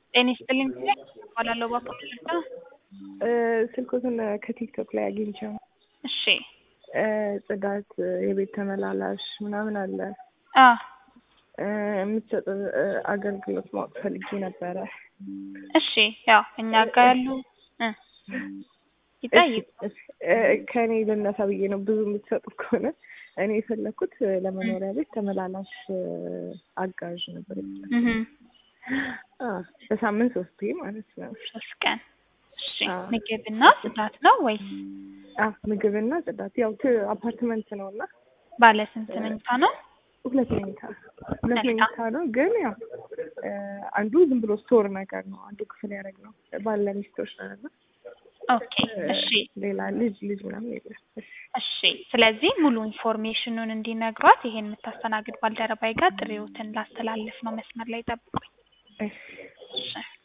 ጤና ይስጥልኝ እባላለሁ ባኮመለታ። ስልኮትን ከቲክቶክ ላይ አግኝቼው እሺ ጽዳት፣ የቤት ተመላላሽ ምናምን አለ አ የምትሰጥ አገልግሎት ማወቅ ፈልጌ ነበረ። እሺ ያው እኛ ጋር ያሉ እ ይጠይቅ ከእኔ ልነሳ ብዬ ነው። ብዙ የምትሰጡ ከሆነ እኔ የፈለኩት ለመኖሪያ ቤት ተመላላሽ አጋዥ ነበር። እህ በሳምንት ሶስቴ ማለት ነው። ሶስት ቀን እሺ አዎ። ምግብና ጽዳት ነው ወይስ አዎ፣ ምግብና ጽዳት ያው ት- አፓርትመንት ነው እና ባለ ስንት መኝታ ነው? ሁለት መኝታ ሁለት መልካም። መኝታ ነው። ግን ያው አንዱ ዝም ብሎ ስቶር ነገር ነው። አንዱ ክፍል ያደረግ ነው። ባለ ሚስቶች ነን እና ኦኬ እሺ ሌላ ልጅ ልጅ ምናምን የለም። እሺ እሺ ስለዚህ ሙሉ ኢንፎርሜሽኑን እንዲነግሯት ይሄን የምታስተናግድ ባልደረባይ ጋር ጥሪዎትን ላስተላልፍ ነው። መስመር ላይ ጠብቁኝ። እሺ እሺ